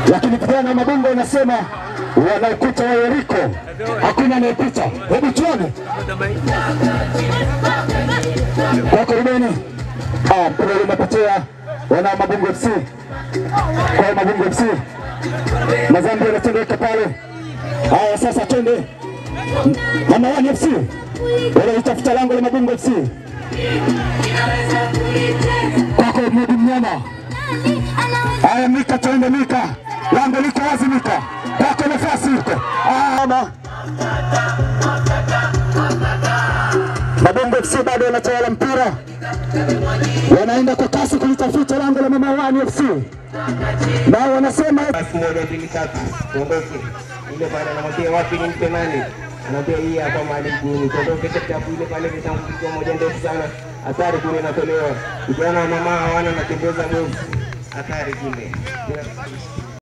lakini vijana wa Mabungo wanasema wana ukuta wa Yeriko, hakuna anayepita. Hebu tuone kwako Rubeni. Ah, mpira ule umepotea, wana Mabungo FC kwa Mabungo FC, Mazambi yanatendeka pale. Haya, sasa twende Mama Wani FC wanalitafuta lango la Mabungo FC kwako Mudi Mnyama. Haya, Mika, twende Mika, lango liko wazi Mika, kwako nafasi iko. Ama Mabungo FC bado wanatawala mpira, wanaenda kwa kasi kulitafuta lango la Mama Wani FC, nao wanasema basi moja mbili tatu tuondoke. Ile pale anamwambia wapi nimpe nani, anaambia hii hapa mahali mguuni, tuondoke chapu. Ile pale vitambulisho moja ndefu sana, hatari kule inatolewa, vijana wa mama hawana natembeza mwezi, hatari kule.